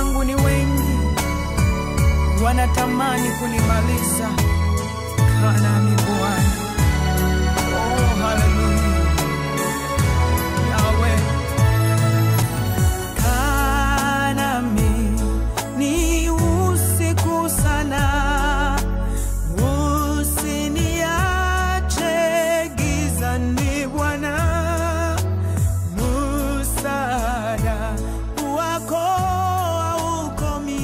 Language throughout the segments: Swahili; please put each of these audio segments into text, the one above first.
zangu ni wengi, wanatamani kunimaliza. Kaa nami Bwana. Oh, haleluya. Yahweh. Kaa nami ni usiku sana, usiniache gizani Bwana, msaada wako haukomi,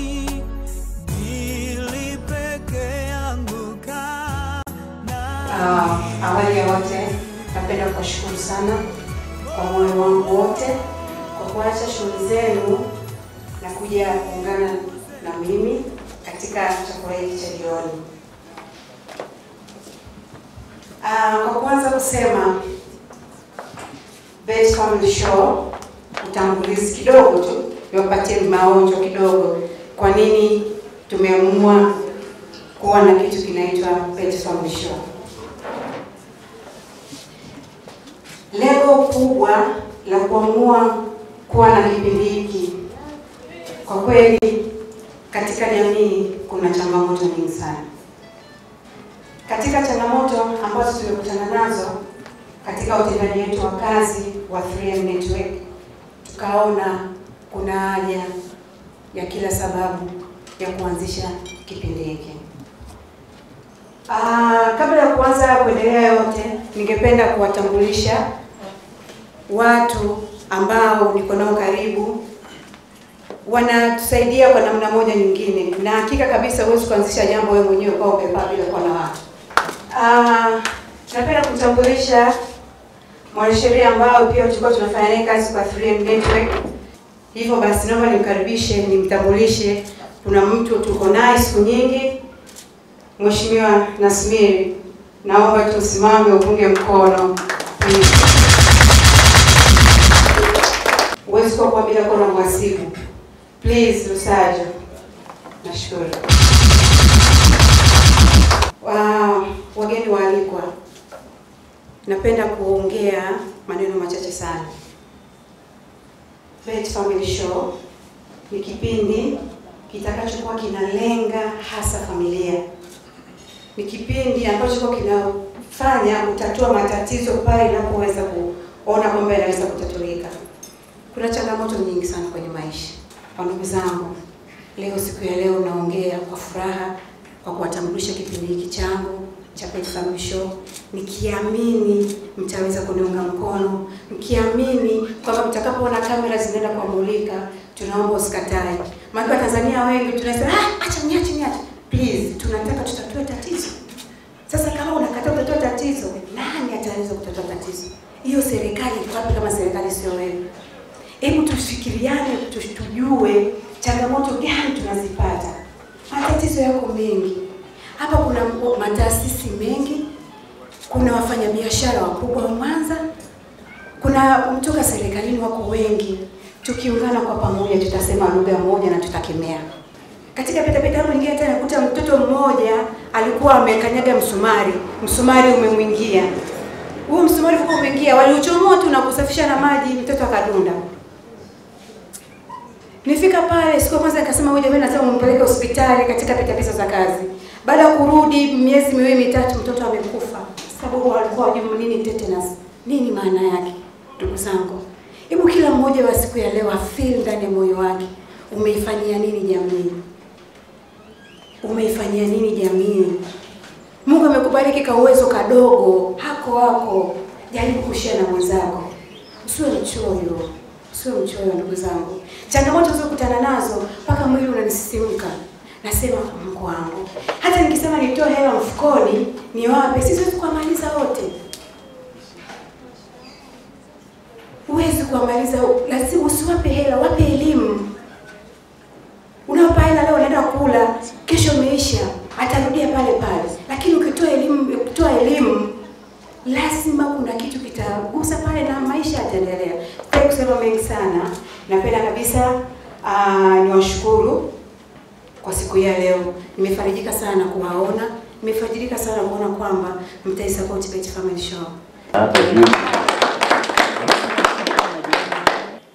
ili peke yangu kaa Ah, awali ya yote napenda kuwashukuru sana kwa moyo wangu wote kwa kuacha shughuli zenu na kuja kuungana na mimi katika chakula hiki cha jioni. Ah, kwa kwanza kusema Best Family Show, utangulizi kidogo tu, niwapatie maonjo kidogo, kwa nini tumeamua kuwa na kitu kinaitwa Best Family Show. Lengo kubwa la kuamua kuwa na kipindi hiki, kwa kweli, katika jamii kuna changamoto nyingi sana. Katika changamoto ambazo tumekutana nazo katika utendaji wetu wa kazi wa 3M Network, tukaona kuna haja ya kila sababu ya kuanzisha kipindi hiki. Ah, kabla ya kuanza kuendelea yote, ningependa kuwatambulisha watu ambao niko nao karibu, wanatusaidia kwa namna moja nyingine, na hakika kabisa huwezi kuanzisha jambo wewe mwenyewe kwa umepaa bila kuwa na watu. Ah, napenda kumtambulisha mwanasheria ambao pia tulikuwa tunafanya naye kazi kwa 3M Network. Hivyo basi, naomba nimkaribishe, nimtambulishe. Kuna mtu tuko naye siku nyingi, Mheshimiwa Nasmiri, naomba tusimame upunge mkono. Please. Huwezi kuwa kwa bila kuwa na mhasibu. Please, Lusajo. Nashukuru. Wa, wageni waalikwa, napenda kuongea maneno machache sana. Best Family Show ni kipindi kitakachokuwa kinalenga hasa familia. Ni kipindi ambacho kwa kinafanya kutatua matatizo pale inapoweza kuona kwamba yanaweza kutatulika. Kuna changamoto nyingi sana kwenye maisha. Kwa ndugu zangu, leo siku ya leo naongea kwa furaha kwa kuwatambulisha kipindi hiki changu cha Pet Family Show, nikiamini mtaweza kuniunga mkono, mkiamini kwamba mtakapoona kamera zinaenda kuamulika, tunaomba usikatae. Maana Watanzania wengi tunasema ah, acha niache niache. Please, tunataka tutatue tatizo. Sasa kama unakataa kutatua tatizo, nani ataweza kutatua tatizo? Hiyo serikali iko wapi kama serikali sio wewe? Hebu tufikiriane, tu- tujue changamoto gani tunazipata. Matatizo yako mengi hapa. Kuna mko- mataasisi mengi, kuna wafanyabiashara wakubwa wa Mwanza, kuna kutoka serikalini wako wengi. Tukiungana kwa pamoja, tutasema lugha moja na tutakemea. Katika pitapita yangu nyingine tena nakuta mtoto mmoja alikuwa amekanyaga msumari, msumari umemwingia. Huo msumari ulikuwa umeingia, waliuchomoa tu na kusafisha na maji, mtoto akadunda. Nifika pale siku ya kwanza nikasema huyu jamani, nasema umpeleke hospitali katika pitapita za kazi. Baada ya kurudi miezi miwili mitatu, mtoto amekufa, sababu walikuwa wajui nini tetanus, nini maana yake. Ndugu zangu, hebu kila mmoja wa siku ya leo afeel ndani ya moyo wake, umeifanyia nini jamii? Umeifanyia nini jamii? Mungu amekubariki ka uwezo kadogo hako hako, jaribu kushia na mwenzako, usiwe mchoyo, usiwe mchoyo ndugu zangu. Changamoto zilizokutana nazo mpaka mwili unanisisimka, nasema Mungu wangu, hata nikisema nitoe hela mfukoni niwape, siwezi kuwamaliza wote, huwezi kuwamaliza, lazima usiwape hela, wape elimu. Unawapa hela leo, unaenda kula, kesho imeisha, atarudia pale pale. Lakini ukitoa elimu, ukitoa elimu lazima kuna kitu kitagusa pale na maisha yataendelea. Sitaki kusema mengi sana, napenda kabisa uh, niwashukuru kwa siku hii ya leo. Nimefarijika sana kuwaona, nimefarijika sana kuona kwamba mtaisupport Pet Family Show. Hapa juu Karibu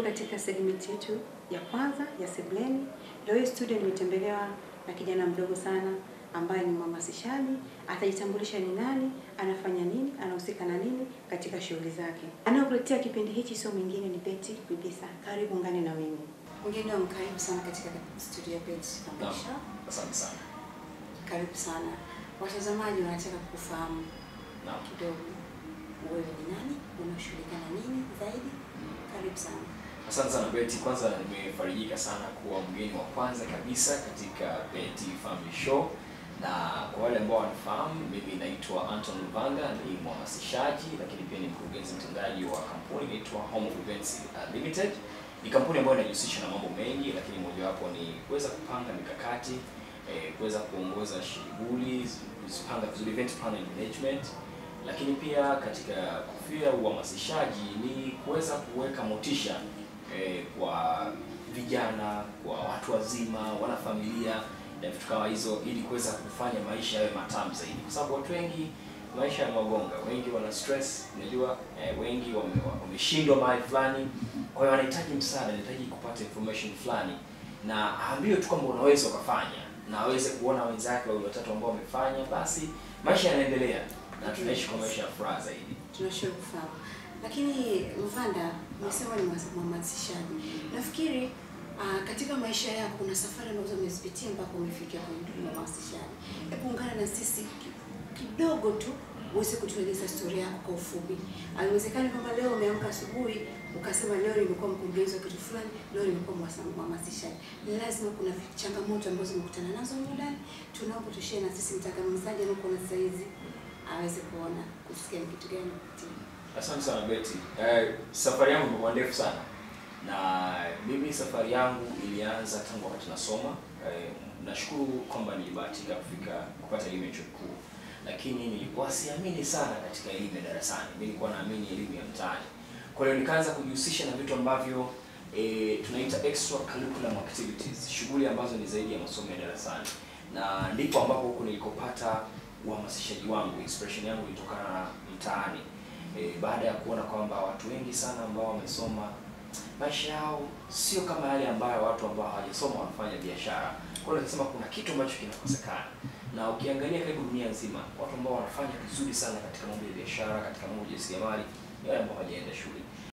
katika segment yetu ya kwanza ya Sebleni. Leo hii studio nimetembelewa na kijana mdogo sana ambaye ni mhamasishaji. Atajitambulisha ni nani, anafanya nini, anahusika na nini katika shughuli zake. Anayokuletea kipindi hichi sio mwingine ni Betty Bibisa. Karibu ungane na mimi. Mgeni wangu, karibu sana katika studio ya Betty Naam, Foundation. asante sana. Karibu sana. Watazamaji wanataka kufahamu Naam. kidogo, wewe ni nani, unashughulika na nini zaidi? Karibu sana. Asante sana Betty. Kwanza nimefarijika sana kuwa mgeni wa kwanza kabisa katika Betty Family Show, na kwa wale ambao wanafahamu, mimi naitwa Anton Luvanga, ni mhamasishaji lakini pia ni mkurugenzi mtendaji wa kampuni inaitwa Home of Events uh, Limited. Ni kampuni ambayo inajihusisha na mambo mengi, lakini mojawapo ni kuweza kupanga mikakati eh, kuweza kuongoza shughuli, kuzipanga vizuri, event plan and management lakini pia katika kufia uhamasishaji ni kuweza kuweka motisha eh, kwa vijana, kwa watu wazima, wanafamilia na vitu kama hizo, ili kuweza kufanya maisha yawe matamu zaidi, kwa sababu watu wengi maisha ya magonga, wengi wana stress, unajua eh, wengi wame- wameshindwa mahali fulani, kwa hiyo wanahitaji msaada, wanahitaji kupata information fulani, na aambiwe tu kwamba unaweza ukafanya, na aweze kuona wenzake wawili watatu ambao wamefanya, basi maisha yanaendelea na tunaishi kwa maisha ya furaha zaidi. Tunashukuru kufahamu. Lakini Luvanda, umesema ni mwas- mhamasishaji. Nafikiri ah, katika maisha yako kuna safari ambazo umezipitia mpaka umefikia kwenye uhamasishaji. Hebu ungana na sisi ki- kidogo tu uweze kutueleza historia yako kwa ufupi. Haiwezekani kwamba leo umeamka asubuhi ukasema leo nimekuwa mkurugenzi wa kitu fulani, leo nimekuwa mwasa- mhamasishaji. Ni lazima kuna vi- changamoto ambazo umekutana nazo humu ndani. Tunaomba tushare na sisi mtazamaji anakuona sasa hizi aweze kuona kusikia ni kitu gani kupitia. Asante sana Betty. Eh, safari yangu imekuwa ndefu sana, na mimi safari yangu ilianza tangu wakati nasoma. Eh, nashukuru kwamba nilibahatika kufika kupata elimu ya chuo kikuu, lakini nilikuwa siamini sana katika elimu ya darasani. Mimi nilikuwa naamini elimu ya mtaani. Kwa hiyo nikaanza kujihusisha na vitu ambavyo e, tunaita extra curriculum activities, shughuli ambazo ni zaidi ya masomo ya darasani, na ndipo ambapo huko nilikopata uhamasishaji wangu, inspiration yangu ilitokana na mtaani. E, baada ya kuona kwamba watu wengi sana ambao wamesoma maisha yao sio kama yale ambayo watu ambao hawajasoma wanafanya biashara. Kwa hiyo nasema kuna kitu ambacho kinakosekana, na ukiangalia karibu dunia nzima, watu ambao wanafanya vizuri sana katika mambo ya biashara, katika mambo ya ujasiriamali ni wale ambao hawajaenda shule.